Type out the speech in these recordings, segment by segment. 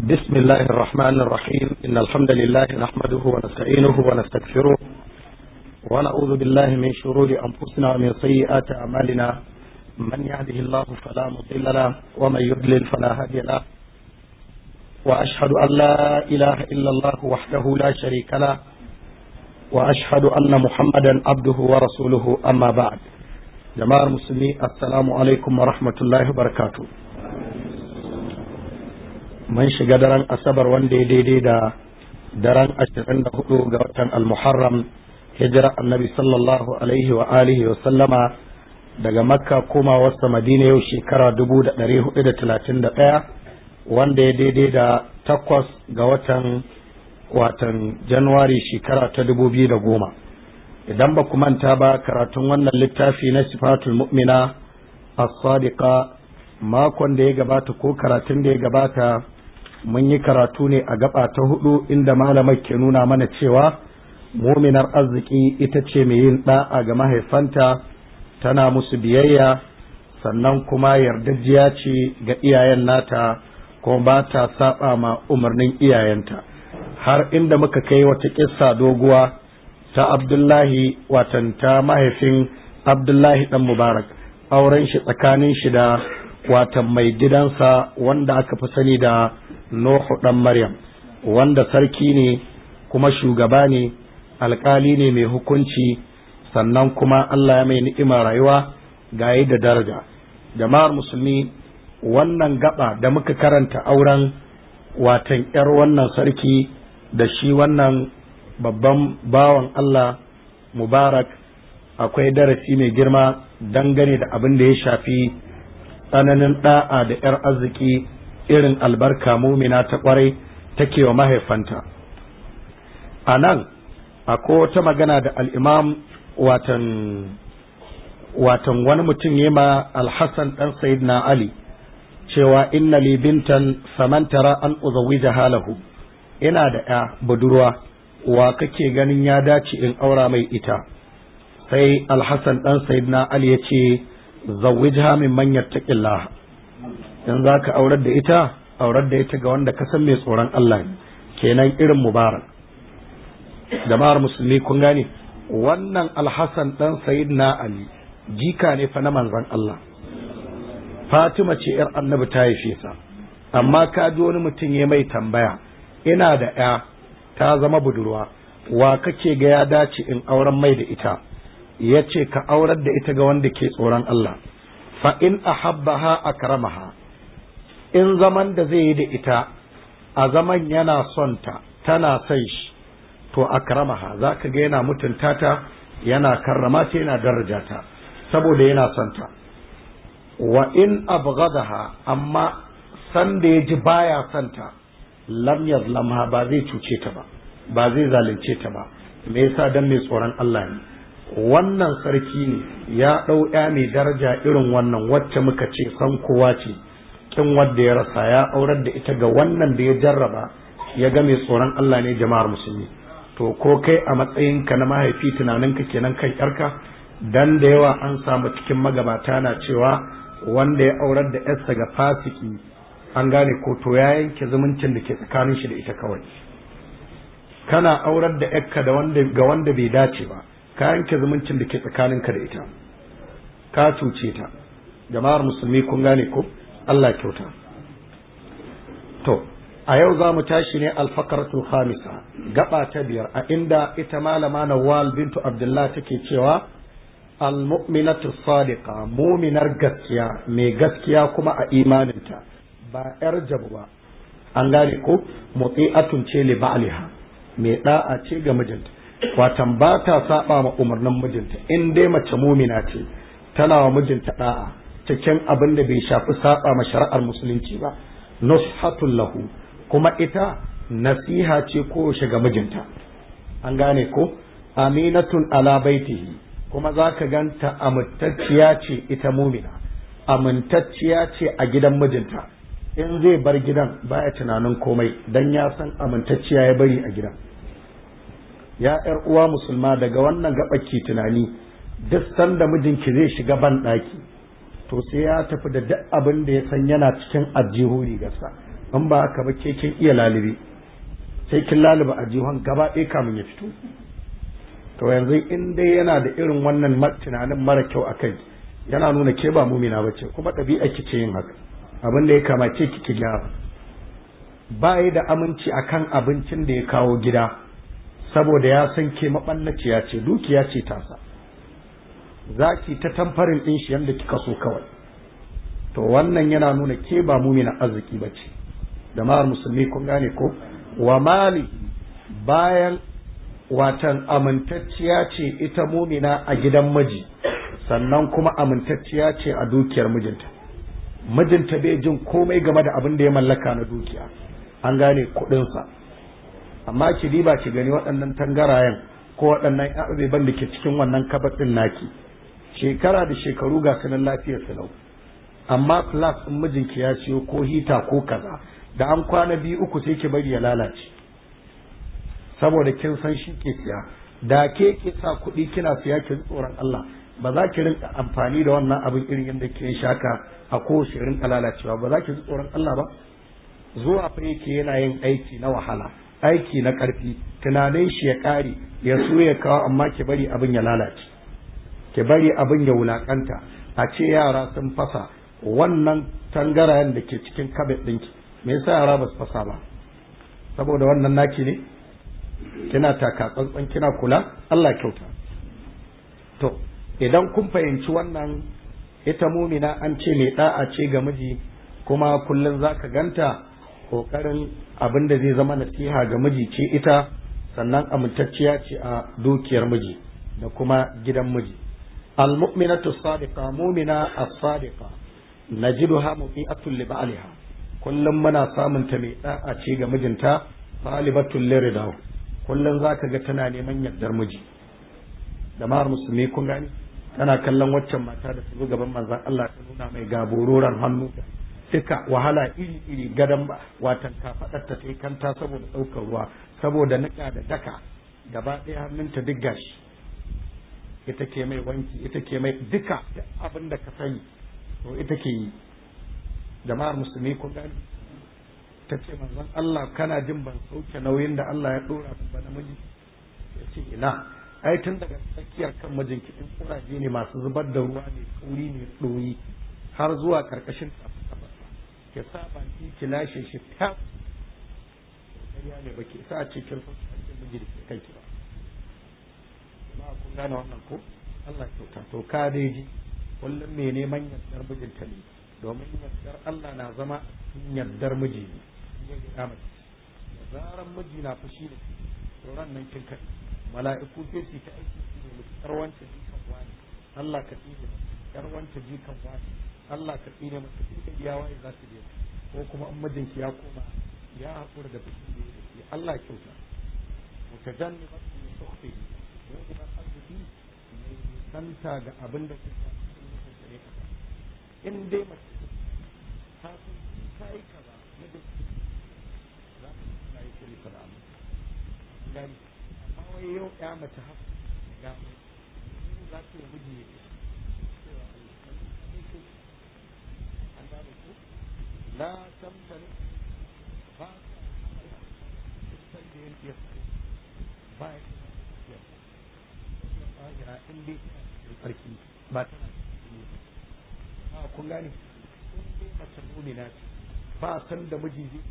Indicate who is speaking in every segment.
Speaker 1: بسم الله الرحمن الرحيم إن الحمد لله نحمده ونستعينه ونستغفره ونعوذ بالله من شرور أنفسنا ومن سيئات أعمالنا من يهده الله فلا مضل له ومن يضلل فلا هادي له وأشهد أن لا إله إلا الله وحده لا شريك له وأشهد أن محمدا عبده ورسوله أما بعد جماعة المسلمين السلام عليكم ورحمة الله وبركاته mun shiga daren asabar wanda ya daidai da daren ashirin da hudu ga watan almuharram hijira annabi sallallahu alaihi wa alihi wa sallama daga makka koma wasa madina yau shekara dubu da dari hudu da talatin da ɗaya wanda ya daidai da takwas ga watan watan januwari shekara ta dubu biyu da goma idan ba ku manta ba karatun wannan littafi na sifatul mu'mina as-sadiqa makon da ya gabata ko karatun da ya gabata mun yi karatu ne a gaba ta hudu inda malamai ke nuna mana cewa muminar arziki ita ce mai yin da'a ga mahaifanta tana musu biyayya sannan kuma yardajiya ce ga iyayen nata kuma ba ta saba ma umarnin iyayenta har inda muka kai wata kissa doguwa ta abdullahi watan ta mahaifin abdullahi dan mubarak auren shi tsakanin shi da watan mai gidansa wanda aka fi sani da Nuhu ɗan Maryam, wanda sarki ne kuma shugaba ne, alkali ne mai hukunci, sannan kuma Allah ya mai ni'ima rayuwa gaye da daraja. Jama'ar musulmi wannan gaba da muka karanta auren watan ‘yar wannan sarki da shi wannan babban bawan Allah Mubarak akwai darasi mai girma dangane da abin da ya shafi tsananin ɗa'a da ‘yar arziki irin albarka mumina ta kwarai take wa mahaifanta a nan akwai wata magana da al'imam watan watan wani mutum ya ma alhassan ɗan sayid na ali cewa inna li bintan samantara an uzawi halahu ina da ya budurwa wa kake ganin ya dace in aura mai ita sai alhassan ɗan sayid na ali ya ce zawwijha min man yattaqillah in za ka aurar da ita aurar da ita ga wanda ka san mai tsoron Allah ne kenan irin mubarak jama'ar musulmi kun gane wannan alhassan dan sayid na ali jika ne fa na manzon Allah fatima ce yar annabi ta haife sa amma ka ji wani mutum ya mai tambaya ina da ya ta zama budurwa wa kake ga ya dace in auren mai da ita ya ce ka aurar da ita ga wanda ke tsoron Allah fa in ahabbaha akramaha in zaman da zai yi da ita a zaman yana son ta tana son shi to akramaha za ka ga yana mutunta ta yana karrama ta yana daraja ta saboda yana son ta wa in abghadaha amma san da ya ji baya son ta lam yazlamha ba zai cuce ta ba ba zai zalunce ta ba me yasa dan mai tsoron Allah ne wannan sarki ne ya ɗau ya mai daraja irin wannan wacce muka ce san kowa ce kin wadda ya rasa ya aurar da ita ga wannan da ya jarraba ya ga mai tsoron Allah ne jama'ar musulmi to ko kai a matsayinka na mahaifi tunaninka kenan kan yarka dan da yawa an samu cikin magabata na cewa wanda ya aurar da yarsa ga fasiki an gane ko to ya yanke zumuncin da ke tsakanin shi da ita kawai kana aurar da yarka da wanda ga wanda bai dace ba ka yanke zumuncin da ke tsakaninka da ita ka cuce ta jama'ar musulmi kun gane ko Allah kyauta to a yau za mu tashi ne alfakaratul khamisa gaba ta biyar a inda ita malama Nawal bintu Abdullah take cewa almu'minatu sadiqa muminar gaskiya mai gaskiya kuma a imaninta ba yar jabu ba an gane ko muti'atun ce li ba'liha mai da'a ce ga mijinta watan ba ta saba ma umarnin mijinta in dai mace mumina ce tana wa mijinta da'a cikin abin da bai shafi saba ma shari'ar musulunci ba nushatul lahu kuma ita nasiha ce ko ga mijinta an gane ko aminatun ala baitihi kuma za ka ganta amintacciya ce ita mumina amintacciya ce a gidan mijinta in zai bar gidan baya tunanin komai dan ya san amintacciya ya bari a gidan ya ‘yar uwa musulma daga wannan gaɓaki tunani duk sanda mijinki zai shiga ban ɗaki to sai ya tafi da duk abin da ya san yana cikin aljihu rigarsa in ba haka ba ke kin iya lalibi sai kin laluba a jihon gaba ɗaya kamun ya fito to yanzu in dai yana da irin wannan tunanin mara kyau a kai yana nuna ke ba mumina ba ce kuma ɗabi'a ki ce yin haka abin da ya kamace ki ki gyara ba da aminci akan abincin da ya kawo gida saboda ya san ke maɓallaciya ce dukiya ce tasa za ki ta tamfarin ɗin shi yadda kika so kawai to wannan yana nuna ke ba mumina arziki ba ce da ma'ar musulmi kun gane ko wa mali bayan watan amintacciya ce ita mumina a gidan miji sannan kuma amintacciya ce a dukiyar mijinta mijinta bai jin komai game da abin da ya mallaka na dukiya an gane kuɗinsa amma ki diba ki gani waɗannan tangarayen ko waɗannan abubuwan da ke cikin wannan kabaɗin naki shekara da shekaru ga sanin lafiyar su lau amma plus in mijinki ya siyo ko hita ko kaza da an kwana biyu uku sai ki bari ya lalace saboda kin san shi ke siya da ke ke sa kuɗi kina siya ki tsoron Allah ba za ki rinka amfani da wannan abin irin yadda ke shaka a kowace rinka lalacewa ba za ki ji tsoron Allah ba zuwa fa yake yana yin aiki na wahala aiki na ƙarfi tunanin shi ya ƙare ya so ya kawo amma ki bari abin ya lalace ki bari abin ya wulakanta a ce yara sun fasa wannan tangarayen da ke cikin kabet ɗinki me yasa yara ba su fasa ba saboda wannan naki ne kina taka tsantsan kina kula Allah kyauta to idan kun fahimci wannan ita mumina an ce mai da'a ce ga miji kuma kullum zaka ganta kokarin abin da zai zama nasiha ga miji ce ita sannan amintacciya ce a dukiyar miji da kuma gidan miji almu'minatu sadiqa mu'mina as-sadiqa najiduha mu'iatul li ba'liha kullum muna samun ta mai da'a ce ga mijinta talibatul liridahu kullum zaka ga tana neman yardar miji da mar musulmi kun gani tana kallon waccan mata da su gaban manzon Allah ta nuna mai gabororan hannu duka wahala iri iri gadan ba watan kafadar ta tai kanta saboda daukar ruwa saboda nika da daka gaba ɗaya hannunta duk gashi ita ke mai wanki ita ke mai duka abin da ka sani to ita ke yi jama'ar musulmi kun gani ta ce manzon Allah kana jin ban sauke nauyin da Allah ya dora min ba namiji ya ce ina ai tun daga tsakiyar kan mijinki in kuraje ne masu zubar da ruwa ne kauri ne ɗoyi har zuwa karkashin ke saba ki ki lashe shi ta ƙarya ne ba ke sa ce kin san hakkin miji da ke kai ki ba jama'a kun gane wannan ko Allah kyauta to ka dai ji kullum mai neman yardar mijinta ne domin yardar Allah na zama cikin yardar miji ne ya gida mace da zaran miji na fushi da to ran nan kin kai mala'iku sai su ta aiki su ne mutar wancan jikan wani Allah ka tsine yar wancan jikan wani Allah ka tsine masa duka iya waye za su je ko kuma in mijinki ya koma ya haƙura da fushi da yake Allah ya kyauta mutajannibat min sukhti wa ila arziki mai santa ga abin da kuka in dai mace ta san ta yi kaza na da za ta ta yi kiri kaza gani amma wai yau ya mace haka ga mai za ta yi miji ne cewa an gane ku la tamtani ba ta da yin iya ba ya ya in dai tsarki ba ta a kun gane in dai mace mumina ce ba san da miji zai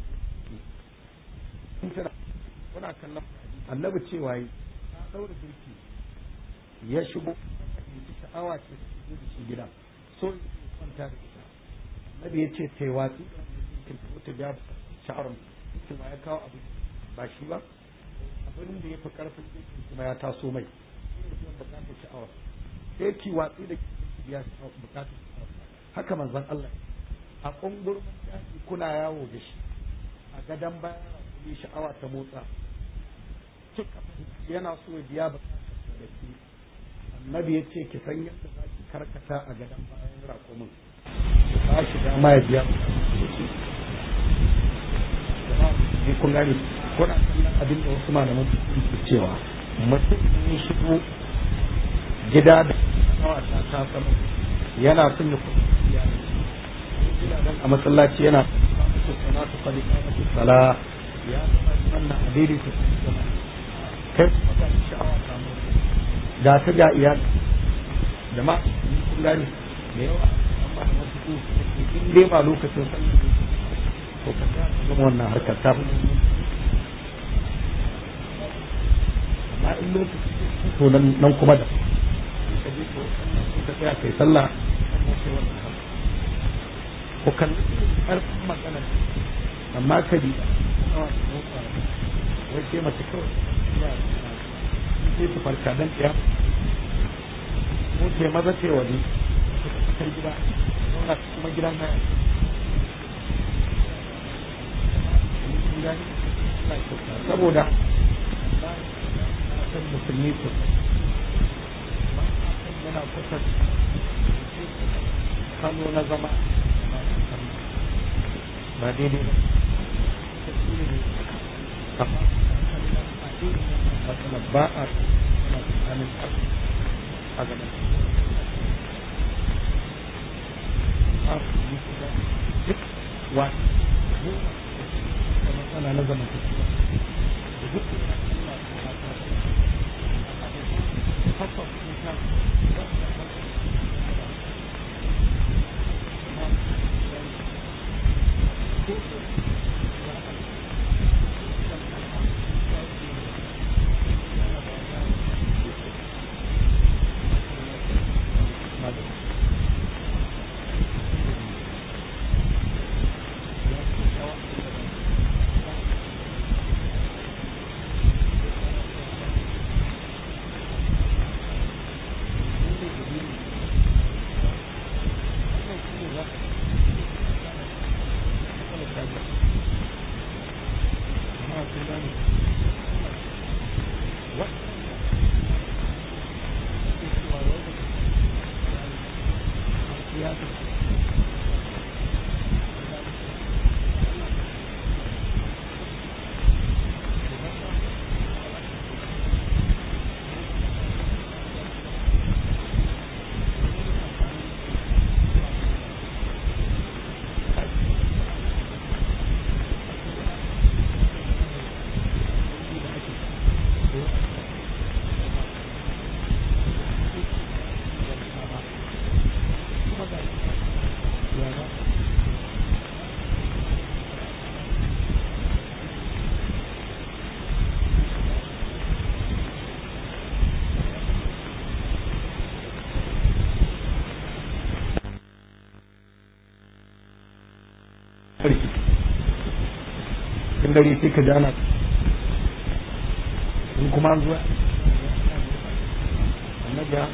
Speaker 1: in tana kuna kallon annabi cewa yi ta daura girki ya shigo abinci sha'awa ce su shigo da shi gida so ya kwanta da ita annabi ya ce ta yi watsi da ta biya sha'arun kuma ya kawo abu ba shi ba abin da ya fi karfin girki kuma ya taso mai bukatar sha'awa sai ki watsi da biya bukatar sha'awa haka manzon Allah a kungurmin daji kuna yawo da shi a gadon bayan rakumi sha'awa ta motsa kika yana so ya biya bukatar da ke annabi ya ce ki san yadda za ki karkata a gadon bayan rakumin ba shi dama ya biya bukatar kun gani kuna kallon abin da wasu malaman su cewa mutum ne shigo gida da sha'awa ta ta sama yana son ya kuma iyali a masallaci yana salatu qad qamati salah ya zama wannan hadiri ta kai kuma ga sha'awa samu ga ta ga iyali jama'a kun gane da yawa an ba da wasu su in dai ba lokacin sallah to ka ga zama wannan harkar ta fi amma in lokacin to nan kuma da ka je to ka tsaya kai sallah sai wannan harkar ko kan ƙarfin magana amma ka bi wai sai mace kawai sai su farka dan ɗaya ko ce maza ce waje ta gida zauna kuma gidan na saboda san musulmi su yana kusa kano na zama ba daidai ba amma ba a tsakanin a gaban duk wani da matsala na zama da duk cikin dare sai ka jana in kuma an zuwa annabi ya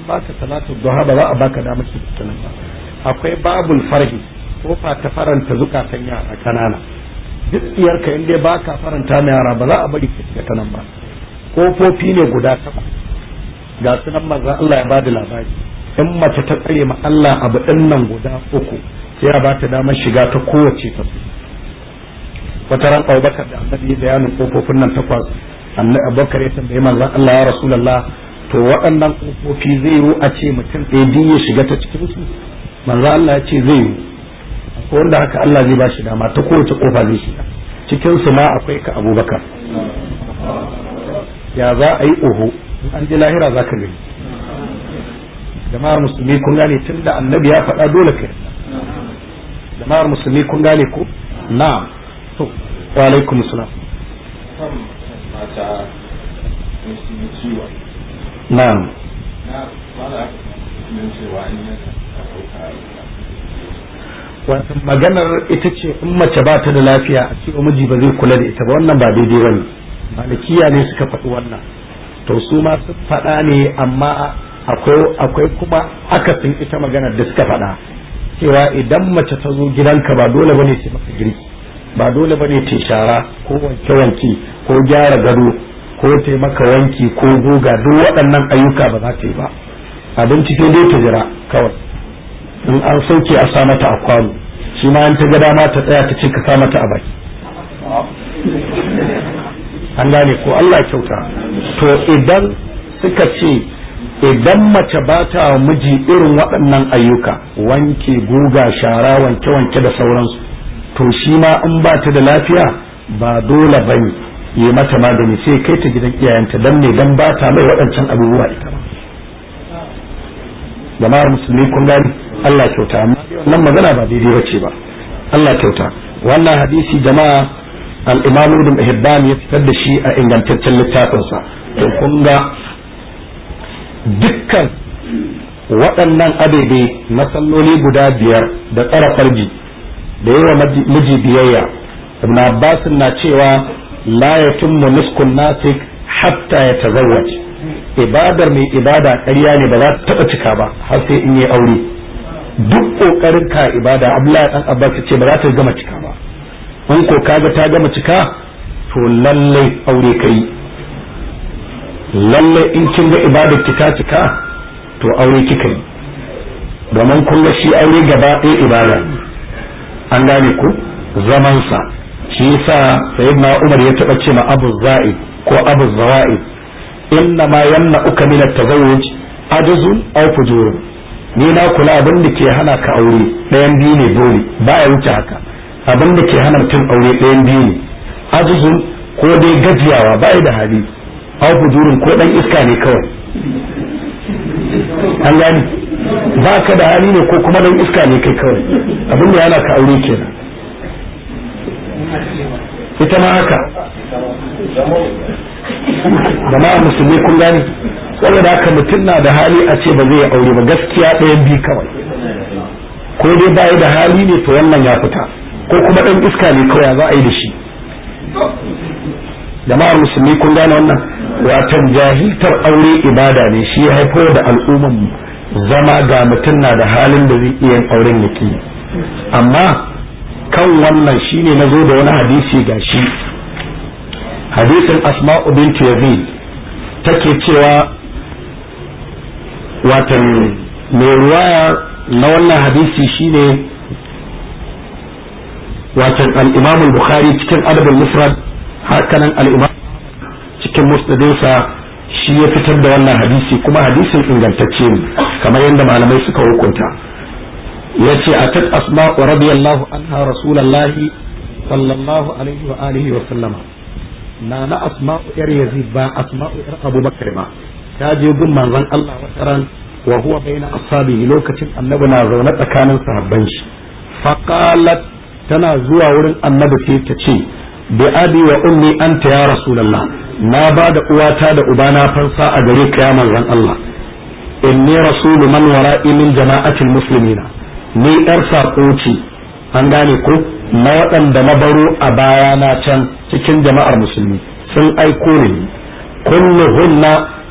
Speaker 1: baka salatu duha ba za a baka damar shiga ta nan ba akwai babul farhi kofa ta faranta zukatan yara kanana duk iyarka in dai baka faranta ma yara ba za a bari ka shiga ta nan ba kofofi ne guda takwas ga su nan manzo Allah ya bada labari in mace ta tsare ma Allah abu din nan guda uku sai ya bata damar shiga ta kowace ta su wata ran Abubakar da Annabi ya bayanin kofofin nan takwas Annabi Abubakar ya tambaye manzon Allah ya Rasulullah to waɗannan kofofi zai yi a ce mutum ɗaya ya shiga ta cikin su manzo Allah ya ce zai yi ko wanda haka Allah zai ba shi dama ta kowace kofa zai shiga cikin su ma akwai ka Abubakar ya za a yi oho in an ji lahira za ka gani jama'ar musulmi kun gane tun da annabi ya faɗa dole ka yarda jama'ar musulmi kun gane ko na'am to wa alaikum salam na'am wata maganar ita ce in mace ba ta da lafiya a ce miji ba zai kula da ita ba wannan ba daidai bane malikiya ne suka faɗi wannan to su ma sun faɗa ne amma akwai kuma akasin ita maganar da suka faɗa cewa idan mace ta zo gidanka ba dole bane ce maka girki ba dole bane ta shara ko wanke wanke ko gyara gado ko ta maka wanki ko goga duk waɗannan ayyuka ba za ta yi ba abinci sai dai ta jira kawai in an sauke a sa mata a kwano shi ma in ta ga dama ta tsaya ta ce ka sa mata a baki an gane ko Allah kyauta to idan suka ce idan mace ba ta miji irin waɗannan ayyuka wanke guga shara wanke wanke da sauransu to shi ma in ba ta da lafiya ba dole bane yi mata magani sai kai ta gidan iyayenta dan ne dan ba ta mai waɗancan abubuwa ita ba jama'ar musulmi kun gani Allah kyauta amma wannan magana ba daidai bace ba Allah kyauta wannan hadisi jama'a al-Imam Ibn Hibban ya fitar da shi a ingantaccen littafinsa to kun ga dukkan waɗannan adade na salloli guda biyar da tsara farji da yawa miji biyayya Ibn Abbas na cewa la yatimmu nuskun nasik hatta yatazawwaj ibadar mai ibada ƙarya ne ba za ta taɓa cika ba har sai in yi aure duk ƙoƙarin ka ibada Abdullahi dan Abbas ce ba za ta gama cika ba in ko kaga ta gama cika to lallai aure kai lallai in kin ga ibadar ki ta cika to aure kika yi domin kun ga shi aure gaba ɗaya ibada an gane ku zaman sa shi yasa sayyidina Umar ya taɓa ce ma Abu Za'id ko Abu Zawa'id inna ma yamna'uka min at-tazawwuj ajzun aw fujurun ni na kula abin da ke hana ka aure ɗayan biyu ne dole ba ya wuce haka abin da ke hana mutum aure ɗayan biyu ne ajizun ko dai gajiyawa ba da hali aw fujurin ko dan iska ne kawai an gani ba ka da hali ne ko kuma dan iska ne kai kawai abin da yana ka aure kenan ita ma haka jama'a musulmi kun gani saboda haka mutum na da hali a ce ba zai yi aure ba gaskiya ɗayan biyu kawai ko dai ba da hali ne to wannan ya fita ko kuma ɗan iska ne kawai za a yi da shi jama'ar musulmi kun gane wannan watan jahiltar aure ibada ne shi ya haifar da al'umman zama ga mutum na da halin da zai iya auren yake amma kan wannan shine na zo da wani hadisi ga shi hadisin asma'u bint yazid take cewa watan mai ruwaya na wannan hadisi shine watan al-imam al-bukhari cikin adab al-mufrad hakanan al-imam cikin musnadinsa shi ya fitar da wannan hadisi kuma hadisin ingantacce ne kamar yadda malamai suka hukunta yace atat asma'u radiyallahu anha rasulullahi sallallahu alaihi wa alihi wa sallama na na asma'u yar yazid ba asma'u yar abubakar ba ta je gun manzon Allah wata ran wa huwa baina ashabihi lokacin annabi na zaune tsakanin sahabban shi faqalat tana zuwa wurin annabi sai ta ce bi abi wa ummi anta ya rasulullah na ba da uwata da ubana fansa a gare ka ya manzon Allah inni rasulu man wara'i min jama'atil muslimina ni yar sako ce an gane ko na waɗanda na baro a baya na can cikin jama'ar musulmi sun aiko ni kulluhunna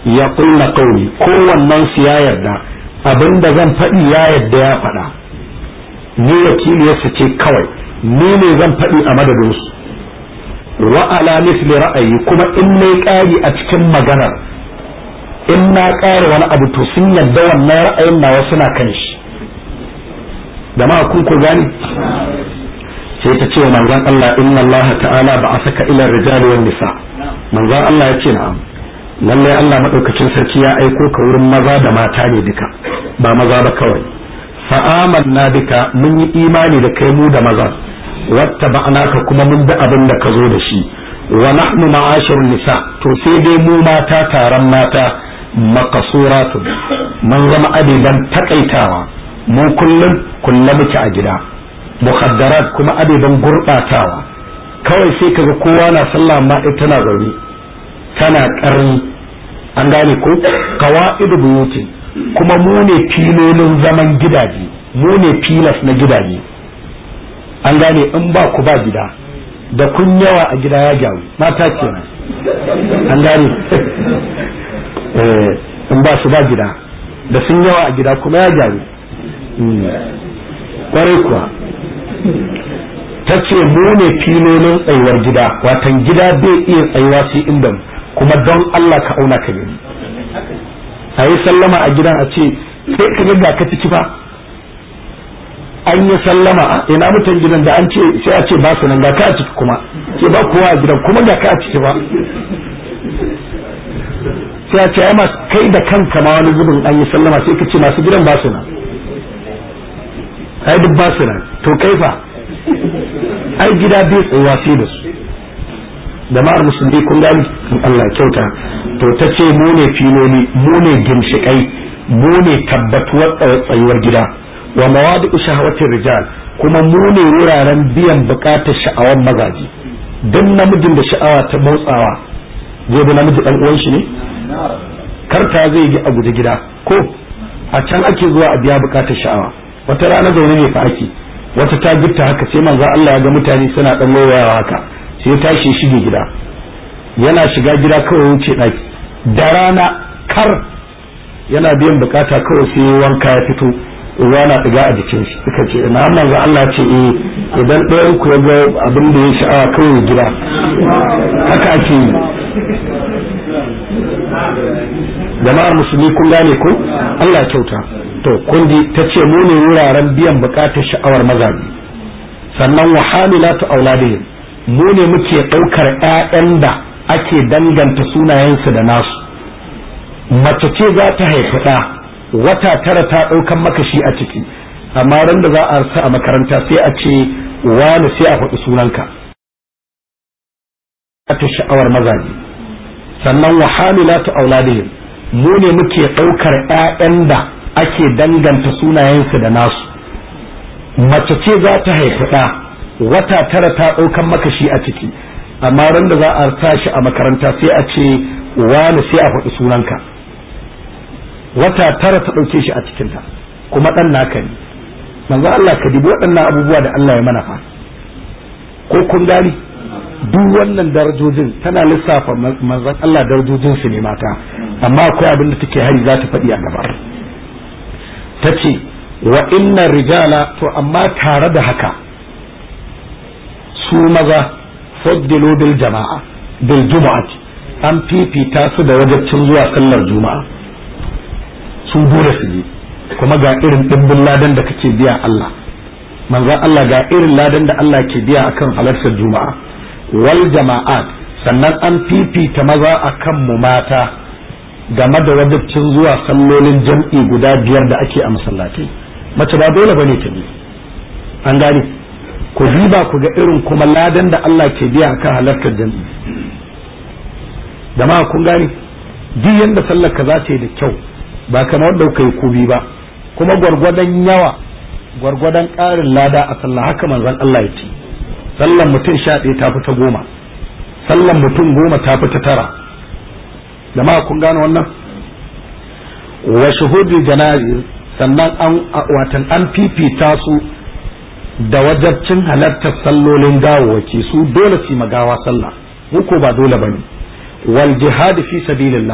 Speaker 1: ya kulla kauli kowannen su ya yarda abinda zan faɗi ya yarda ya faɗa ni wakiliyarsu ce kawai ni ne zan faɗi a madadinsu wa ala misli ra'ayi kuma in na ƙari a cikin maganar in na ƙara wani abu to sun yarda wannan ra'ayin nawa suna kan shi jama'a kun ku gani sai ta ce wa manzon Allah inna Allah ta'ala ba a saka ila rijali wan nisa manzon Allah ya ce na'am lalle Allah madaukakin sarki ya aiko ka wurin maza da mata ne duka ba maza ba kawai fa amanna bika mun yi imani da kai mu da maza wattaba'naka kuma mun bi abin da ka zo da shi wa nahnu ma'ashirun nisa to sai dai mu mata taron mata makasuratun mun zama abiban takaitawa mu kullum kulle muke a gida muhaddarat kuma abeban gurɓatawa kawai sai kaga kowa na sallah amma ita tana zaune tana ƙarni an gane ko qawaidu buyuti kuma mu ne filolin zaman gidaje mu ne filas na gidaje an gane in ba ku ba gida da kun yawa a gida ya gyaru mata kenan an gane in ba su ba gida da sun yawa a gida kuma ya gyaru kwarai kuwa ta ce mu ne filolin tsayuwar gida watan gida bai iya tsayuwa sai inda kuma don Allah ka auna ka gani a yi sallama a gidan a ce sai ka ga ka ciki ba an yi sallama ina mutan gidan da an ce sai a ce ba su nan ga ka a ciki kuma ce ba kowa a gidan kuma ga ka a ciki ba sai a ce ai ma kai da kanka ma wani zubin an yi sallama sai ka ce masu gidan ba su nan ai duk ba su nan to kai fa ai gida bai tsayuwa sai da su jama'ar musulmi kun gani Allah kyauta to ta ce mu ne filoli mu ne ginshiƙai mu ne tabbatuwar tsayuwar gida wa mawadu shahawatin rijal kuma mu ne wuraren biyan bukatar sha'awar mazaji don namijin da sha'awa ta motsawa zai bi namiji dan uwan shi ne karta zai yi a guje gida ko a can ake zuwa a biya bukatar sha'awa wata rana zaune ne fa ake wata ta gitta haka sai manzo Allah ya ga mutane suna dan loyawa haka sai ya tashi shige gida yana shiga gida kawai wuce daki da rana kar yana biyan bukata kawai sai wanka ya fito ruwa na diga a jikin shi suka ce na manzo Allah ce eh idan ɗayan ku ya ga abin da ya sha'awa kawai gida haka ake yi jama'ar musulmi kun gane ko Allah kyauta to kun ji ta ce mu ne wuraren biyan bukatar sha'awar mazaje sannan wa hamilatu auladihim mu ne muke ɗaukar ƴaƴan da ake danganta sunayensu da nasu mace ce za ta haifi ɗa wata tara ta ɗaukan maka shi a ciki amma ran da za a sa a makaranta sai a ce wani sai a faɗi sunanka ta sha'awar mazaje sannan wa hamilatu auladihim mu ne muke ɗaukar ƴaƴan da ake danganta sunayensu da nasu mace ce za ta haifi ɗa wata tara ta ɗaukan maka shi a ciki amma ran da za a sa shi a makaranta sai a ce wani sai a faɗi sunanka wata tara ta ɗauke shi a cikinta kuma ɗan naka ne manzo Allah ka dibi waɗannan abubuwa da Allah ya mana fa ko kun gani duk wannan darajojin tana lissafa manzon Allah darajojin su ne mata amma akwai abin da take hari za ta faɗi a gaba ta ce wa inna rijala to amma tare da haka su maza faddilu bil jama'a bil juma'ati an fifita su da wajabcin zuwa sallar juma'a su dole su je kuma ga irin dimbin ladan da kake biya Allah manzon Allah ga irin ladan da Allah ke biya akan halartar juma'a wal jama'at sannan an fifita maza akan mu mata game da wajabcin zuwa sallolin jam'i guda biyar da ake a masallatai mace ba dole bane ta bi an gane ku diba ku ga irin kuma ladan da Allah ke biya akan halartar jam'i jama'a kun gane duk yanda sallar ka za ta yi da kyau ba kamar wanda kuka yi kubi ba kuma gwargwadon yawa gwargwadon ƙarin lada a sallah haka manzon Allah ya ce sallan mutum sha ɗaya ta fi ta goma sallan mutum goma ta fi ta tara jama'a kun gane wannan wa shuhudul janazi sannan an watan an fifita su da wajabcin halartar sallolin gawawaki su dole su magawa sallah ko ba dole bane wal jihad fi sabilillah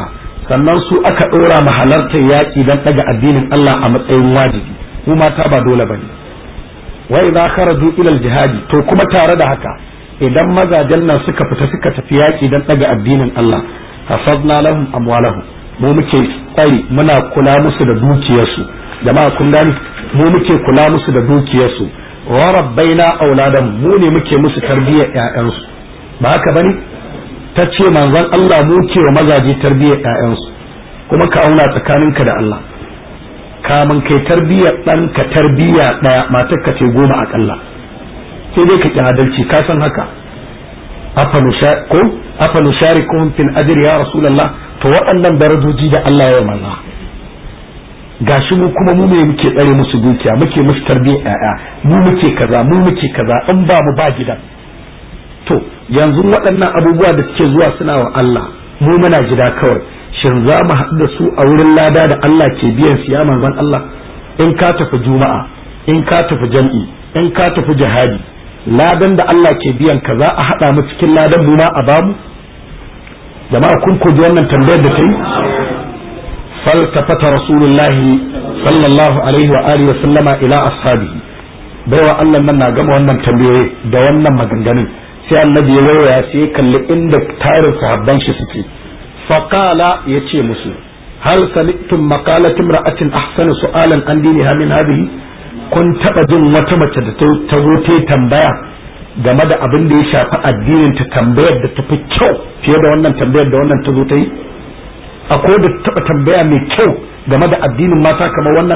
Speaker 1: sannan su aka ɗora ma halartar yaƙi don ɗaga addinin Allah a matsayin wajibi mu mata ba dole bane wa idza kharaju ila jihadi to kuma tare da haka idan mazajen nan suka fita suka tafi yaƙi don ɗaga addinin Allah hafadna lahum amwalahum mu muke tsari muna kula musu da dukiyarsu jama'a kun gani mu muke kula musu da dukiyarsu wa rabbaina auladan mu ne muke musu tarbiyyar ƴaƴansu ba haka bane ta ce manzon Allah mu ke wa mazaje tarbiyyar ƴaƴansu kuma ka auna tsakaninka da Allah kamun kai tarbiyyar ɗanka tarbiyya ɗaya matar ka ce goma akalla sai dai ka ki adalci ka san haka ko afa nusharikuhum fil ajri ya rasulullah to waɗannan darajoji da Allah ya manza gashi mu kuma mu ne muke tsare musu dukiya muke musu tarbiyyar ƴaƴa mu muke kaza mu muke kaza in ba mu ba gidan to yanzu waɗannan abubuwa da suke zuwa suna wa Allah mu muna gida kawai shin za mu haɗu da su a wurin lada da Allah ke biyan su ya manzon Allah in ka tafi juma'a in ka tafi jam'i in ka tafi jihadi ladan da Allah ke biyan ka za a haɗa mu cikin ladan mu ma a bamu jama'a kun koji wannan tambayar da ta yi faltafata rasulullahi sallallahu alaihi wa alihi wa sallama ila ashabihi baiwa Allah nan na gama wannan tambayoyi da wannan maganganun sai annabi ya waya sai ya kalli inda tarin sahabban shi suke faqala yace musu hal sami'tum maqalatin ra'atin ahsanu su'alan an diniha min hadhihi kun taba jin wata mace da ta zo ta tambaya game da abin da ya shafi addinin ta tambayar da tafi kyau fiye da wannan tambayar da wannan ta zo ta yi akwai da taba tambaya mai kyau game da addinin mata kamar wannan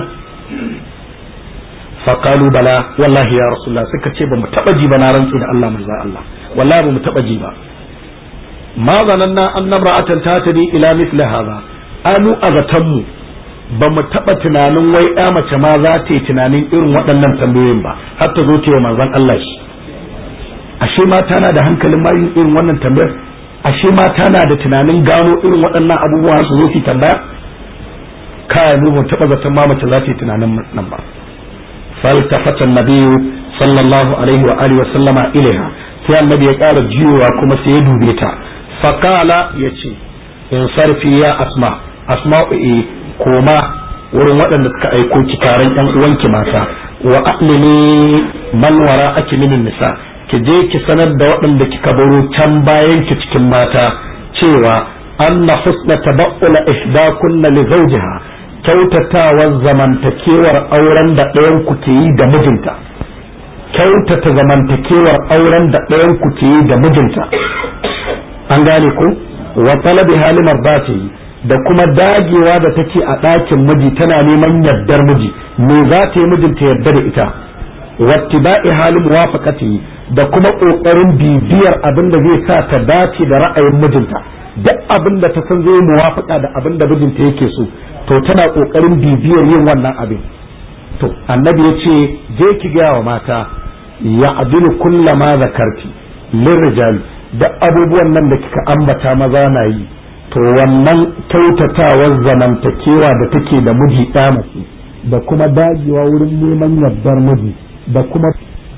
Speaker 1: faqalu bala wallahi ya rasulullah suka ce ba mu taba ji ba na rantsi da Allah manzo Allah wallahi ba mu taba ji ba ma zananna an namra'atan tatadi ila mithli hadha anu agatanmu ba mu taba tunanin wai ya mace ma za ta yi tunanin irin waɗannan tambayoyin ba har ta zo ta yi manzon Allah shi ashe mata na da hankalin ma yin irin wannan tambayar ashe mata na da tunanin gano irin waɗannan abubuwa su zo su tambaya kai mu ban taba zaton ma mace za ta yi tunanin nan ba فالتفت النبي صلى الله عليه وآله وسلم إليها sai annabi ya ƙara jiyowa kuma sai ya dube ta faƙala ya ce in sarfi ya asma asma'u e koma wurin waɗanda suka aiko ki taron ƴan uwanki mata wa aqlimi man wara aki minin nisa ki je ki sanar da waɗanda kika baro can bayan ki cikin mata cewa anna husna tabaqqula ihdakunna li zawjiha kyautatawar zamantakewar auren da ɗayan ku ke yi da mijinta kyautata zamantakewar auren da ɗayan ku ke yi da mijinta an gane ku wa talabi halimar ba ta yi da kuma dagewa da take a ɗakin miji tana neman yardar miji me za ta yi mijinta yarda da ita wattiba'i halin muwafaqati da kuma ƙoƙarin bibiyar abin da zai sa ta dace da ra'ayin mijinta duk abin da ta san zai muwafaka da abin da mijinta yake so to tana kokarin bibiyar yin wannan abin to annabi ya ce je ki gaya wa mata ya adilu kulla ma zakarti lirrijali da abubuwan nan da kika ambata maza na yi to wannan kyautatawar zamantakewa da take da miji mace da kuma dagewa wurin neman yardar miji da kuma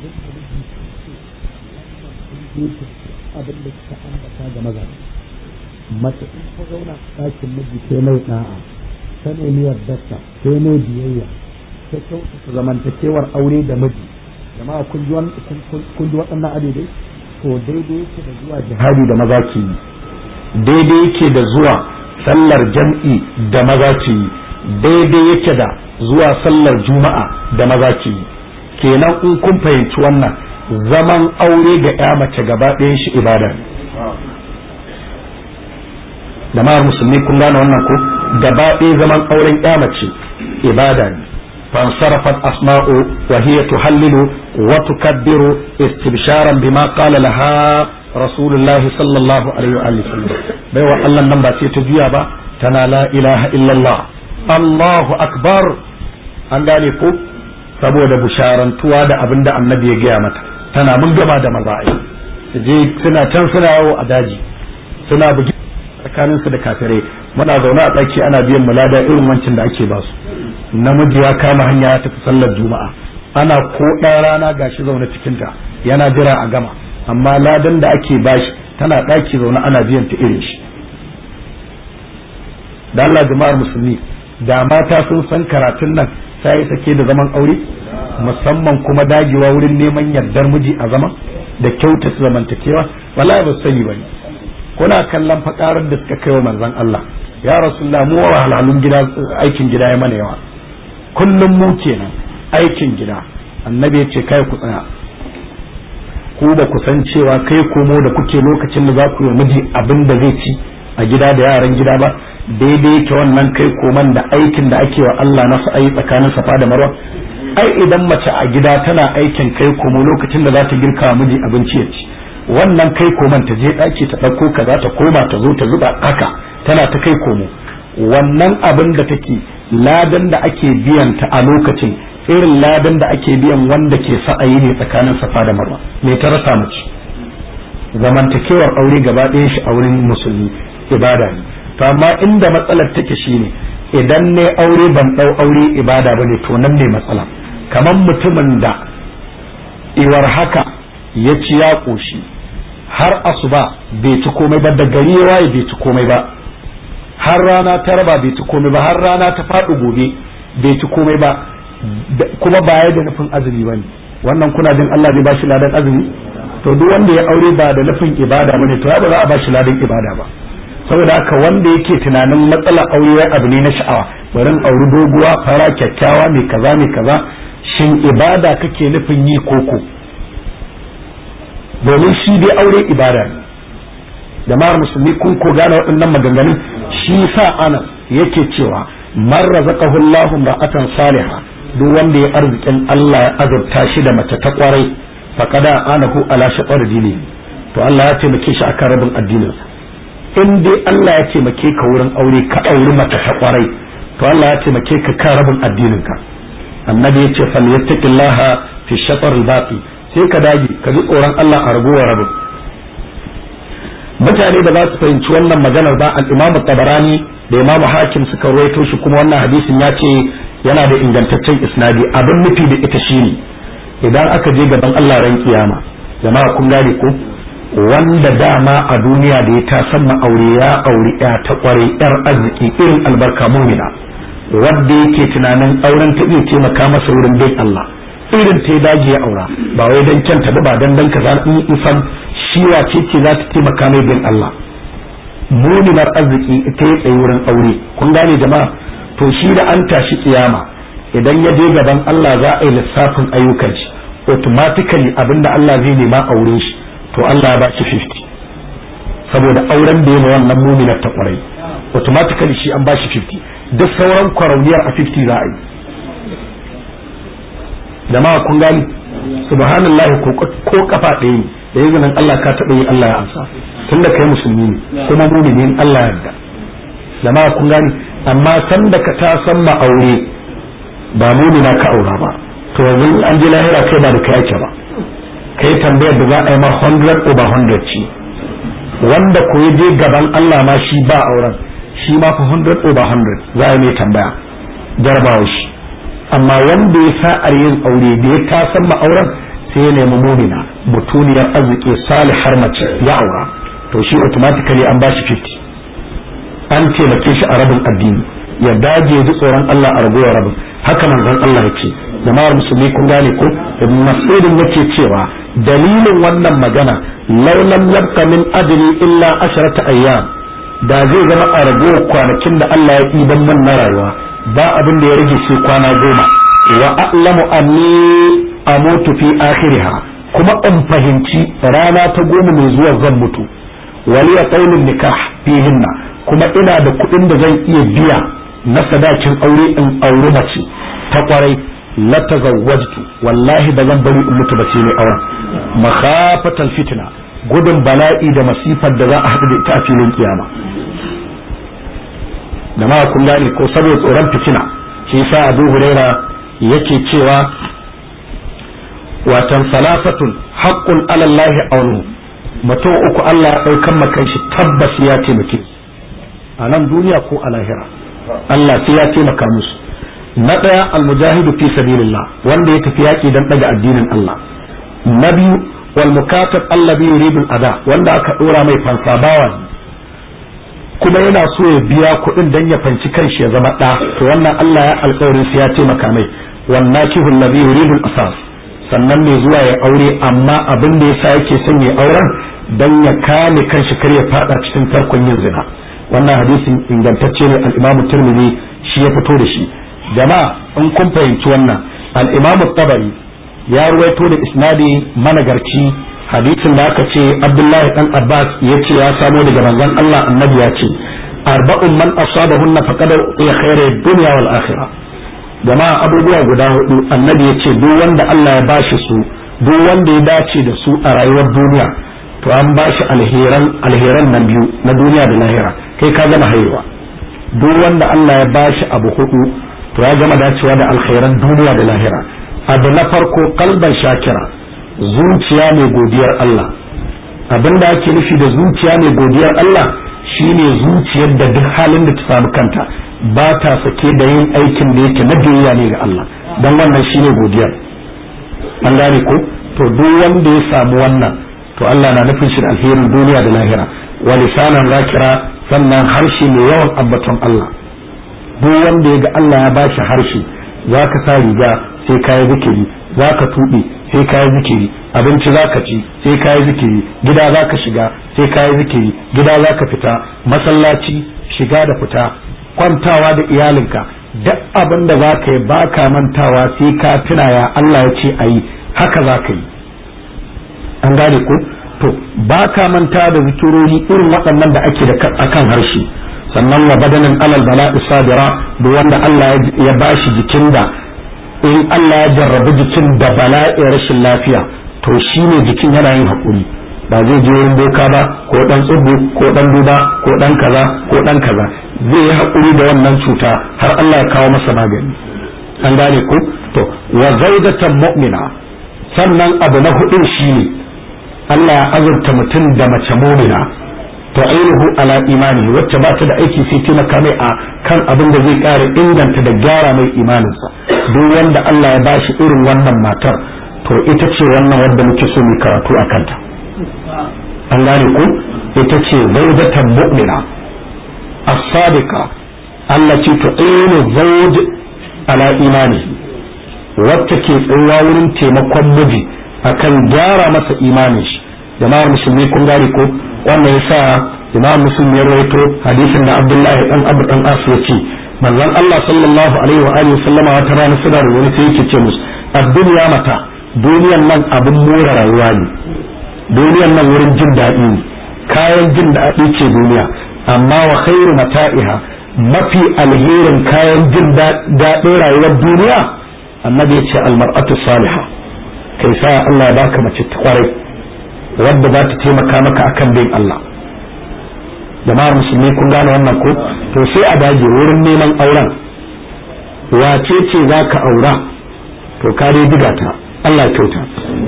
Speaker 1: abin da kika ambata ga maza mace in ta zauna ɗakin miji sai mai da'a ta nemi yardarta sai mai biyayya ta kyautata zamantakewar aure da miji jama'a kun ji waɗannan adadai to daidai yake da zuwa jihadi da maza ke yi daidai yake da zuwa sallar jam'i da maza ke yi daidai yake da zuwa sallar juma'a da maza ke yi kenan in kun fahimci wannan zaman aure ga ya mace gaba ɗayan shi ibada ne jama'ar musulmi kun gane wannan ko gaba ɗaya zaman auren ya mace ibada ne فانصرفت أسماء وهي تهلل وتكبر استبشارا بما قال لها رسول الله صلى الله عليه وآله وسلم بيوى الله نمبا سيتجيا با تنا لا إله إلا الله الله أكبر an gane ko saboda bisharantuwa da abin da annabi ya gaya mata tana mun gama da maza'i su je suna can suna yawo a daji suna bugi tsakaninsu da kafirai muna zaune a tsaki ana biyan mulada irin wancan da ake basu namiji ya kama hanya ya tafi sallar juma'a ana ko ɗan rana gashi zaune cikin ta yana jira a gama amma ladan da ake bashi tana ɗaki zaune ana biyan ta irin shi da Allah jama'ar musulmi da mata sun san karatun nan sai sake da zaman aure musamman kuma dagewa wurin neman yardar miji a zaman da kyauta zamantakewa wallahi ba sani bane kuna kallon fakarar da suka kai wa manzon Allah ya rasulullah mu wahalhalun gida aikin gida ya mana yawa kullum mu kenan aikin gida annabi ya ce kai ku tsaya ku ba ku san cewa kai komo da kuke lokacin da za ku yi miji abin da zai ci a gida da yaran gida ba daidai yake wannan kai koman da aikin da ake wa Allah na sa'ayi tsakanin safa da marwa ai idan mace a gida tana aikin kai komo lokacin da za ta girka miji abinci ya ci wannan kai koman ta je ɗaki ta ɗauko kaza ta koma ta zo ta zuba haka tana ta kai komo wannan abin da take ladan da ake biyan ta a lokacin irin ladan da ake biyan wanda ke sa'ayi ne tsakanin safa da marwa me ta rasa mace zamantakewar aure gaba ɗayan shi a wurin musulmi ibada ne to amma inda matsalar take shine idan ne aure ban ɗau aure ibada bane to nan ne matsala kamar mutumin da iwar haka ya ci ya ƙoshi har asuba bai ci komai ba da gari ya waye bai ci komai ba har rana ta raba bai ci komai ba har rana ta faɗi gobe bai ci komai ba kuma baya da nufin azumi bane wannan kuna jin Allah zai bashi ladan azumi to duk wanda ya aure ba da nufin ibada bane to ya ba za a bashi ladan ibada ba saboda haka wanda yake tunanin matsalar aure abu ne na sha'awa bari auri doguwa fara kyakkyawa mai kaza mai kaza shin ibada kake nufin yi koko domin shi dai aure ibada ne jama'ar musulmi kun ko gane waɗannan maganganun shi sa anas yake cewa man razaqahu Allahu ra'atan salihah duk wanda ya arzikin Allah ya azurta shi da mace ta kwarai faqada anahu ala shatar dini to Allah ya taimake shi akan rabin addinin in dai Allah ya taimake ka wurin aure ka auri mace ta kwarai to Allah ya taimake ka kan rabin addinin ka annabi ya ce falyattaqillaha fi shatar al-baqi sai ka dage ka ji tsoron Allah a ragowar rabin mutane da za su fahimci wannan maganar ba al-Imam Tabarani da Imam Hakim suka ruwaito shi kuma wannan hadisin ya ce yana da ingantaccen isnadi abin nufi da ita shine idan aka je gaban Allah ran kiyama jama'a kun gane ko wanda dama a duniya da ya ta san aure ya auri ya ta kware yar arziki irin albarka mumina wanda yake tunanin auren ta iya taimaka masa wurin bin Allah irin ta dage ya aura ba wai dan kyanta ba dan dan kaza in isan shi wace ce za ta taimaka mai bin Allah muminar arziki ita ya tsaye wurin aure kun gane jama'a to shi da an tashi kiyama idan ya je gaban Allah za a yi lissafin ayyukan shi automatically abinda Allah zai nema aure shi to Allah ya ba shi 50 saboda auren da ya ma wannan muminar ta kwarai automatically shi an ba shi 50 duk sauran kwarauniyar a 50 za a yi jama'a kun gani subhanallahi ko kafa ɗaya ne da izinin Allah ka taɓa yi Allah ya amsa tun da kai musulmi ne kuma mumini in Allah ya yarda jama'a kun gani amma san da ka ta san ma aure ba mumina ka aura ba to yanzu an je lahira kai ba da kai ake ba kai tambayar da za a yi ma 100 over 100 ce wanda ko je gaban Allah ma shi ba auren shi ma fa 100 over 100 za a yi mai tambaya jarabawa shi amma wanda ya sa'ar yin aure da ya ta san ma auren sai ya nemi mumina mutuniyar arziki salihar mace ya aura to shi automatically an bashi 50 an taimake shi a rabin addini ya dage ji tsoron Allah a ragowar rabin haka manzon Allah yake jama'ar musulmi kun gane ko ibn mas'udin yake cewa dalilin wannan magana laulam yabqa min ajli illa asharata ayyam da zai zama a ragowar kwanakin da Allah ya ɗiban man na rayuwa ba abin da ya rage sai kwana goma wa a'lamu anni amutu fi akhiriha kuma in fahimci rana ta goma mai zuwa zan mutu waliya qaulun nikah fihinna kuma ina da kuɗin da zan iya biya na sadakin aure in auri mace ta kwarai la tazawwajtu wallahi ba zan bari in mutu ba sai ne auren makhafatal fitna gudun bala'i da masifar da za a haɗu da ita a filin kiyama da ma kun gane ko saboda tsoron fitina shi yasa Abu Huraira yake cewa watan salafatun haqqun ala Allah aunu mutum uku Allah ya daukan makan shi tabbas ya taimake a nan duniya ko a lahira Allah sai ya taimaka musu na daya almujahidu fi sabilillah wanda ya tafi yaki dan daga addinin Allah na biyu wal mukatab allazi yuridu ada wanda aka dora mai fansa bawa kuma yana so ya biya kuɗin dan ya fanci kanshi ya zama ɗa to wannan Allah ya alƙawarin sai ya taimaka mai wannan kihul ladhi yuridu asas sannan mai zuwa ya aure amma abin da yasa yake son ya auren dan ya kame kanshi kar ya fada cikin tarkon yin zina wannan hadisin ingantacce ne al-Imam Tirmidhi shi ya fito da shi jama'a in kun fahimci wannan al-Imam Tabari ya ruwaito da isnadi managarci hadisin da aka ce Abdullahi dan Abbas ya ce ya samo daga manzon Allah annabi ya ce arba'un man asabahunna faqad ya khairu dunya wal akhirah jama'a abubuwa guda hudu annabi ya ce duk wanda Allah ya bashi su duk wanda ya dace da su a rayuwar duniya to an bashi alheran alheran nan biyu na duniya da lahira kai ka gama haihuwa duk wanda Allah ya bashi abu hudu to ya gama dacewa da alheran duniya da lahira abu na farko kalban shakira zuciya mai godiyar Allah abin da ake nufi da zuciya mai godiyar Allah shine zuciyar da duk halin da ta samu kanta ba ta sake da yin aikin da yake na biyayya ne ga Allah don wannan shine godiyar an gane ko to duk wanda ya samu wannan to Allah na nufin shi da alherin duniya da lahira wa lisanan zakira sannan harshe mai yawan ambaton Allah duk wanda ya ga Allah ya bashi harshe zaka sa riga sai kayi zikiri zaka tuɓe sai kayi zikiri abinci zaka ci sai kayi zikiri gida zaka shiga sai kayi zikiri gida zaka fita masallaci shiga da fita kwantawa da iyalinka duk abin da za ka yi ba ka mantawa sai ka tuna ya Allah ya ce a yi haka za ka yi an gane ko to ba ka manta da zikirori irin waɗannan da ake da akan harshe sannan wa badanin alal bala'i sabira da wanda Allah ya bashi jikin da in Allah ya jarrabu jikin da bala'i rashin lafiya to shine jikin yana yin haƙuri ba zai je wurin boka ba ko dan tsubu ko dan duba ko dan kaza ko dan kaza zai yi haƙuri da wannan cuta har Allah ya kawo masa magani an gane ko to wa zawjatan mu'mina sannan abu na hudun shine Allah ya azurta mutum da mace mu'mina to ainihu ala imani wacce ba ta da aiki sai taimaka mai a kan abin da zai ƙara inganta da gyara mai imaninsa duk wanda Allah ya bashi irin wannan matar to ita ce wannan wadda muke so mu karatu a kanta an gane ku ita ce zaujatan mu'mina as-sadiqa Allah ce to ainu zauj ala imani wacce ke tsayuwa wurin taimakon miji akan gyara masa imanin shi jama'ar musulmi kun gane ko wannan yasa imam muslim ya rawaito hadisin da abdullahi dan abu dan asu ya ce manzon Allah sallallahu alaihi wa alihi sallama wata rana suna da wani sai yake ce musu ad-dunya mata duniyan nan abin more rayuwa ne duniyan nan wurin jin daɗi ne kayan jin daɗi ce duniya amma wa khairu mata'iha mafi alherin kayan jin daɗin rayuwar duniya annabi ya ce almar'atu salihah kai sa Allah ya baka mace ta kwarai wadda za ta taimaka maka akan bin Allah jama'ar musulmi kun gane wannan ko to sai a dage wurin neman auren wace ce za ka aura to ka dai diga ta Allah kyauta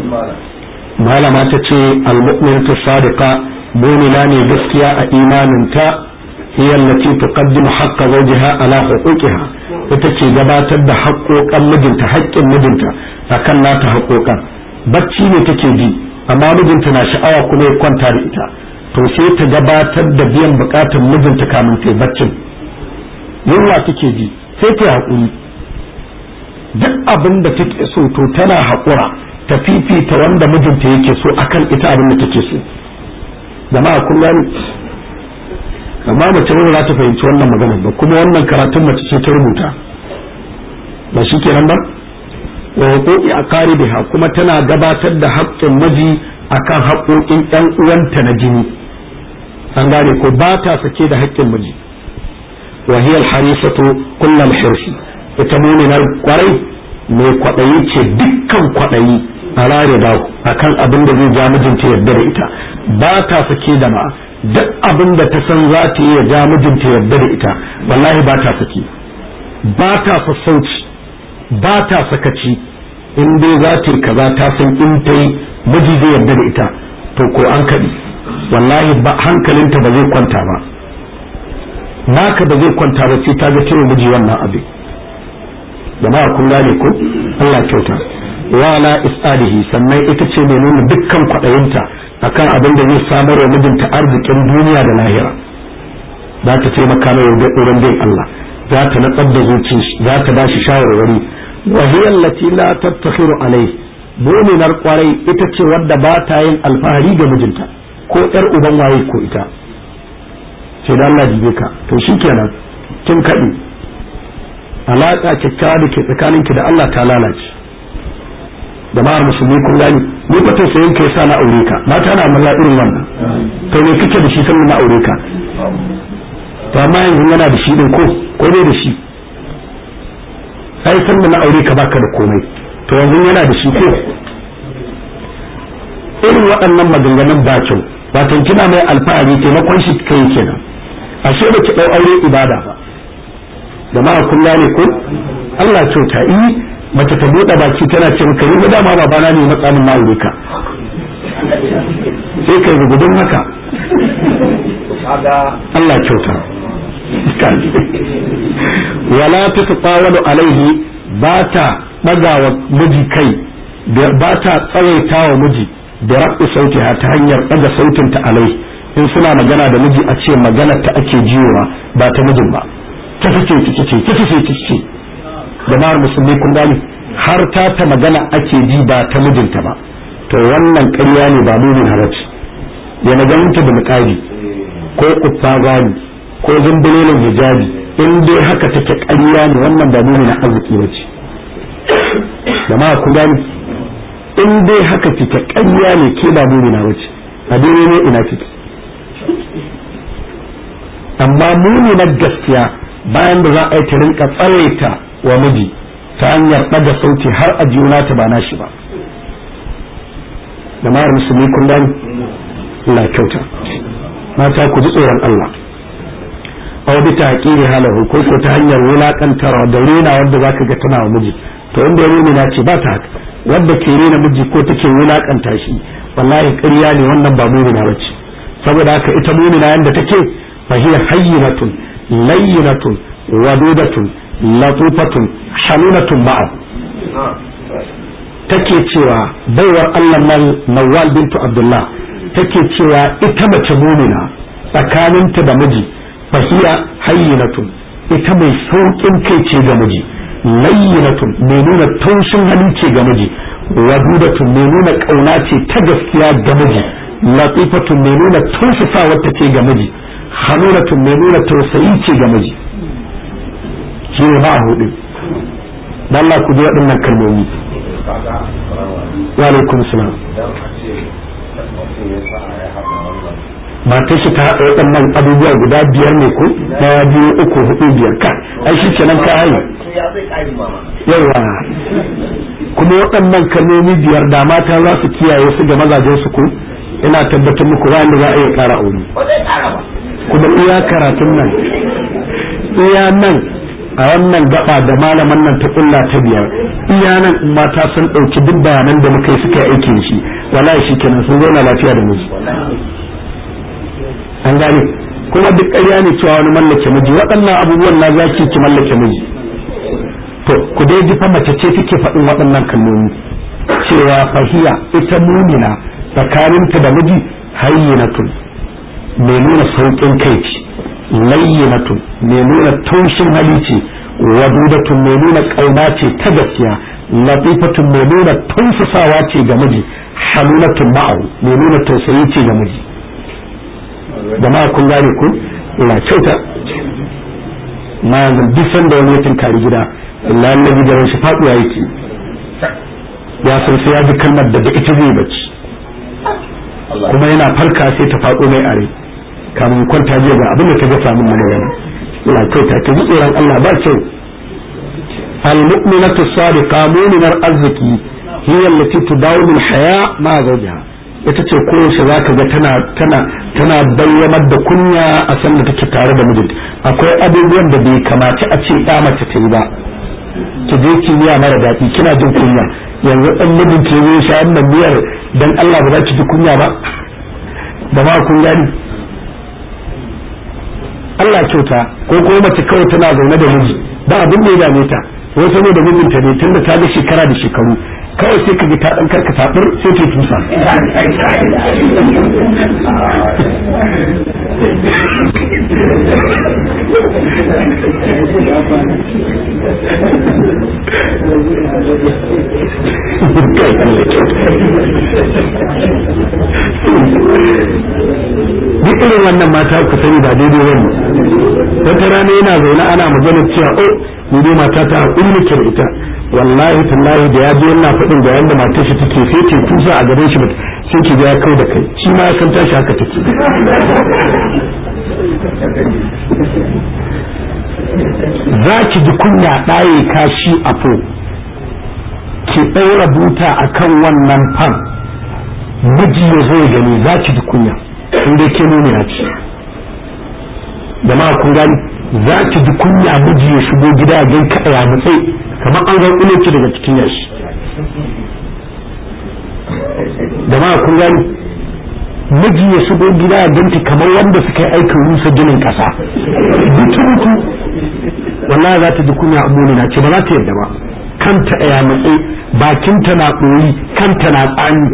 Speaker 1: malama ta ce almu'minatu sadiqa mu'mina ne gaskiya a imaninta hiya allati tuqaddimu haqqa zawjiha ala huquqiha ita ce gabatar da haƙoƙan mijinta haƙƙin mijinta akan nata haƙoƙan bacci ne take ji amma mijinta na sha'awa kuma ya kwanta da ita to sai ta gabatar da biyan bukatar mijinta kamin ta baccin yunwa take ji sai ta haƙuri duk abin da take so to tana haƙura ta fifita wanda mijinta yake so akan ita abin da take so jama'a kun gani amma mace ba za ta fahimci wannan magana ba kuma wannan karatun mace ce ta rubuta ba shi kenan ba wa huquqi aqaribiha kuma tana gabatar da haƙƙin miji akan haƙoƙin ƴan uwanta na jini an gane ko ba ta sake da haƙƙin miji wa hiya al-harisatu kullal hirsi ita mu'minar kwarai mai kwaɗayi ce dukkan kwaɗayi a rare da akan abin da zai ja mijinta yarda da ita ba ta sake da ma duk abin da ta san za ta yi ya ja mijinta yarda da ita wallahi ba ta sake ba ta sassauci ba ta sakaci in dai za ta yi kaza ta san in ta yi miji zai yarda da ita to ko an kaɗi wallahi ba hankalinta ba zai kwanta ba naka ba zai kwanta ba sai ta ga cewa miji wannan abin jama'a kun gane ko Allah kyauta wala isalihi sannan ita ce mai nuna dukkan kwaɗayinta akan abin da zai samar wa mijinta arzikin duniya da lahira za ta taimaka mai wurin bin Allah za ta natsar da zuci za ta ba shi shawarwari wa hiya allati la tattakhiru alayhi mu'minar kwarai ita ce wadda ba ta yin alfahari ga mijinta ko yar uban waye ko ita sai da Allah jibe ka to shikenan kin kadi alaka kyakkyawa da ke tsakaninki da Allah ta lalace jama'ar musulmi kun gani ni ba ta sayin kai sa na aure ka mata na malla irin wannan to ne kike da shi sannan na aure ka to amma yanzu yana da shi din ko ko ne da shi ai sannan na aure ka baka da komai to yanzu yana da shi ko irin waɗannan maganganun ba kyau wato kina mai alfahari taimakon shi kai kenan ashe ba ki dau aure ibada ba jama'a kun gane ko Allah kyauta yi mace ta buɗe baki tana ce maka yi dama babana ne matsamin na aure ka sai kai gudun haka Allah kyauta wala ta tsawalu alaihi ba ta ɗagawa miji kai ba ta tsawaita wa miji da rabu sauti ta hanyar ɗaga sautinta alai in suna magana da miji a ce magana ta ake jiyowa ba ta mijin ba ta fice ta ce ta fice ta ce jama'ar musulmi kun gani har ta ta magana ake ji ba ta mijinta ba to wannan ƙarya ne ba mumin halacci ya maganinta da muƙari ko kuffa gani ko zumbulolin hijabi in dai haka take ƙarya ne wannan ba mumin arziki ba ce jama'a kun gani in dai haka kike ƙarya ne ke ba mumin ba ce a ne ina kike amma muminar gaskiya bayan da za a yi ta rinka tsaraita wa miji ta hanyar ɗaga sauti har a juna ta ba nashi ba da ma'ar musulmi kun gani Allah kyauta mata ku ji tsoron Allah aw bi taqiri halahu ko ko ta hanyar wulakantarwa da rena wanda zaka ga tana wa miji to inda ya na ce ba ta haka wanda ke rena miji ko take wulakanta shi wallahi ƙarya ne wannan ba mumina bace saboda haka ita mumina yanda take fa hiya hayyinatun layyinatun wadudatun latufatun halinatun ma'a take cewa baiwar Allah nan Nawwal bintu Abdullah take cewa ita mace mumina tsakaninta da miji fahiya hayyinatun ita mai saukin kai ce ga miji layyinatun mai nuna taushin hali ce ga miji wadudatun mai nuna kauna ce ta gaskiya ga miji latifatun mai nuna tausasawa ta ce ga miji hanulatun mai nuna tausayi ce ga miji shi ne ba a hudu dan Allah ku ji waɗannan kalmomi wa alaikum salam matar shi ta haɗa waɗannan abubuwa guda biyar ne ko ɗaya biyu uku hudu biyar ka ai shi kenan ka hayi yawa kuma waɗannan kalmomi biyar da mata za su kiyaye su ga mazajen su ko ina tabbatar muku wanda za a iya ƙara aure kuma iya karatun nan iya nan a wannan gaba da malaman nan ta kulla ta biyar iya nan mata sun ɗauki duk bayanan da muka yi suka yi aikin shi wallahi shi kenan sun zauna lafiya da miji an gane kuma duk ƙarya ne cewa wani mallake miji waɗannan abubuwan na zaki ki mallake miji to ku dai ji fa mace ce take faɗin waɗannan kalmomi cewa fahiya ita mumina tsakaninta da miji hayyinatun mai nuna sauƙin kai ce layyinatun mai nuna taushin hali ce wadudatun mai nuna ƙauna ce ta gaskiya latifatun mai nuna tausasawa ce ga miji halunatun ma'au mai nuna tausayi ce ga miji jama'a kun gane ku ina kyauta ma yanzu duk sanda wani ya tunkari gida illa annabi da shi faduwa yake ya san sai ya ji kalmar da da ita zai bacci kuma yana farka sai ta faɗo mai are kamun kwanta jiya ga abin da ta ga samun mana yana ina kyauta ta ji tsoron Allah ba kyau al-mu'minatu sadiqa mu'minar arziki hiya allati tudawimu al-haya ma zawjiha ita ce koyaushe za ka ga tana tana tana bayyanar da kunya a san da take tare da mijinta akwai abubuwan da bai kamaci a ce ya mace ta yi ba ki je ki miya mara daɗi kina jin kunya yanzu ɗan mijin ke yi sha wannan miyar dan Allah ba za ki ji kunya ba da ma kun gani Allah kyauta ko kuma mace kawai tana zaune da miji ba abin da ya dame ta wai saboda mijinta ne tunda ta ga shekara da shekaru kawai sai ka ji ta dan karka tabur sai ta tusa
Speaker 2: duk irin wannan mata ku sani ba daidai wani wata rana yana zaune ana magana cewa oh ni dai mata ta hakuri nake da ita wallahi tallahi da ya je yana faɗin da yanda matar shi take sai ce kusa a gaban shi sai ki ga ya kau da kai shi ma ya san tashi haka take za ki ji kunya ɗaye kashi a fo ki ɗaura buta akan wannan fan miji ya zo ya gani za ki ji kunya in dai ke nuna ya ce jama'a kun gani za ki ji kunya miji ya shigo gida ya gan kaɗa ya mutsai kamar an gan ki daga cikin yashi jama'a kun gani miji ya shigo gida ya ganta kamar wanda suka yi aikin rusa ginin ƙasa butu butu wallahi za ta ji kunya a na ce ba za ta yadda ba kanta ya matsayi bakinta na ɗori kanta na tsani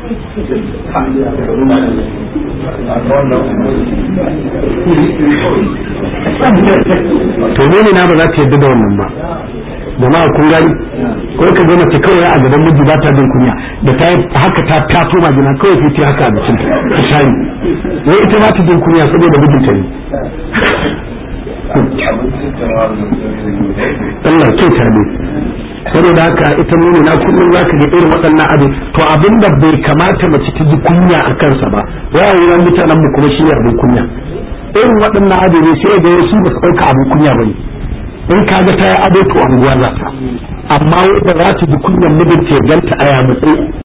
Speaker 2: to ne na ba za ta yadda da wannan ba jama'a kun gani ko ka ga mace kawai a gaban miji ba ta jin kunya da ta haka ta tato magina kawai sai ta haka a bikin ta shani wai ita ba ta jin kunya saboda mijinta ne Allah kyauta ne saboda haka ita nuni na kullum za ka ga irin waɗannan abin to abin da bai kamata mace ta ji kunya a kansa ba ya wuran mutanen mu kuma shi ne abin kunya irin waɗannan abin ne sai ga wasu ba su ɗauka abin kunya ba ne in ka ga ta yi ado to anguwa za ta amma wanda za ta ji kunyan mijinta ya ganta a ya matsayi